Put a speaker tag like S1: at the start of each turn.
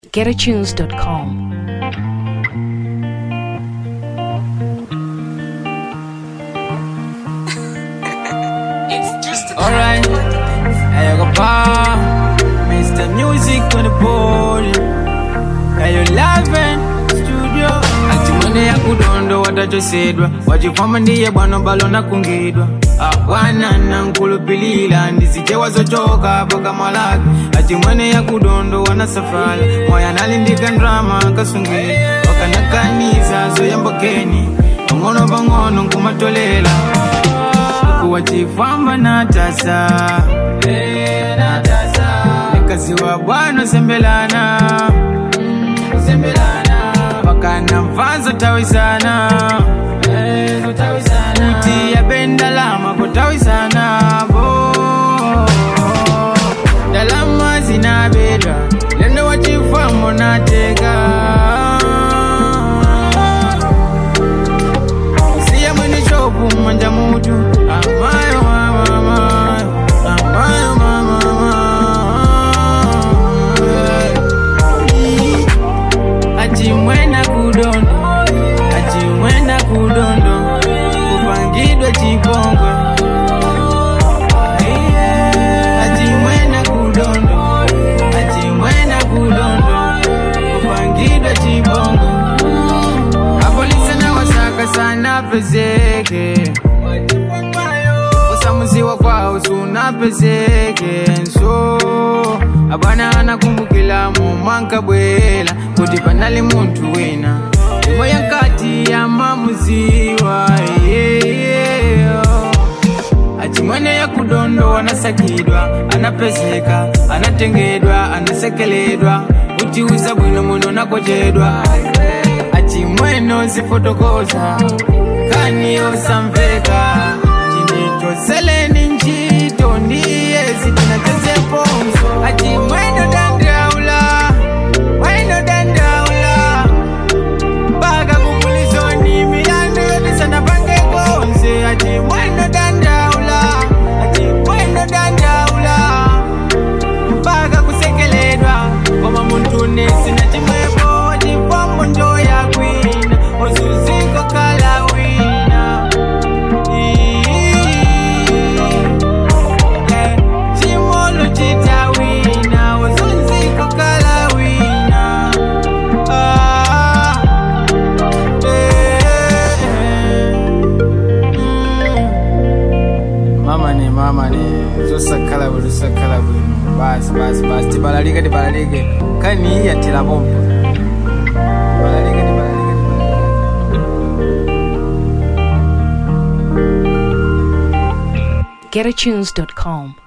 S1: getatunes.com.
S2: Alright, I go pa, Mr. Music on the board. Ayo Laven studio. Ati mwene ya kudondo watachosedwa wachifama ndiye bwana balo nakungidwa akwana nankulupilila ndisije wazochoka paka malaki ati mwene ya kudondo wana safari moya nalindika ndrama kasungila wakanakaniza zoyambokeni pang'ono pang'ono nkumatolela kuwa chifamba na tasa nikaziwa bwana sembelana wakana mfanzo tawisana kuti yapenda lama kutawisana bo dalama zinabedwa lendo wachifambo nateka siya mwini chopu manja mutu amayo mama amayo amayo mama achimwena kudondo achimwena kudondo kupangidwa chipongwe achimwena kudondo achimwena kudondo kupangidwa chipongwe apolisi na wasaka sana pezeke kusamuziwa kwao sunapezeke nso abwana anakumbukila mumanka bwela kuti panali muntu wina imwe yankati ya mamuziwa yeah. achimwene ya kudondo anasakidwa anapezeka anatengedwa anasekeledwa utiuza bwino muno nakojedwa achimweno zifotokoza kaniyo samveka chinitoseleni nchito ndiye zitinachezepomso achimweno dandaula mweno dandaula mpaka kumulizoni milandu yotisana pange konse achimweno dandaula achimweno dandaula mpaka kusekeledwa koma muntu nesina chimwepo chifambo njo yakwina ozuziko kala wina Eh, chimolo chitawina ozunziko kala wina Ah, eh, mm. mama ne mama ne zosakhala bwino zosakhala bwino basi basi basi tibalalike tibalalike kani iyatira pompo tibalalike tibalalike tibalalike
S1: getatunes.com.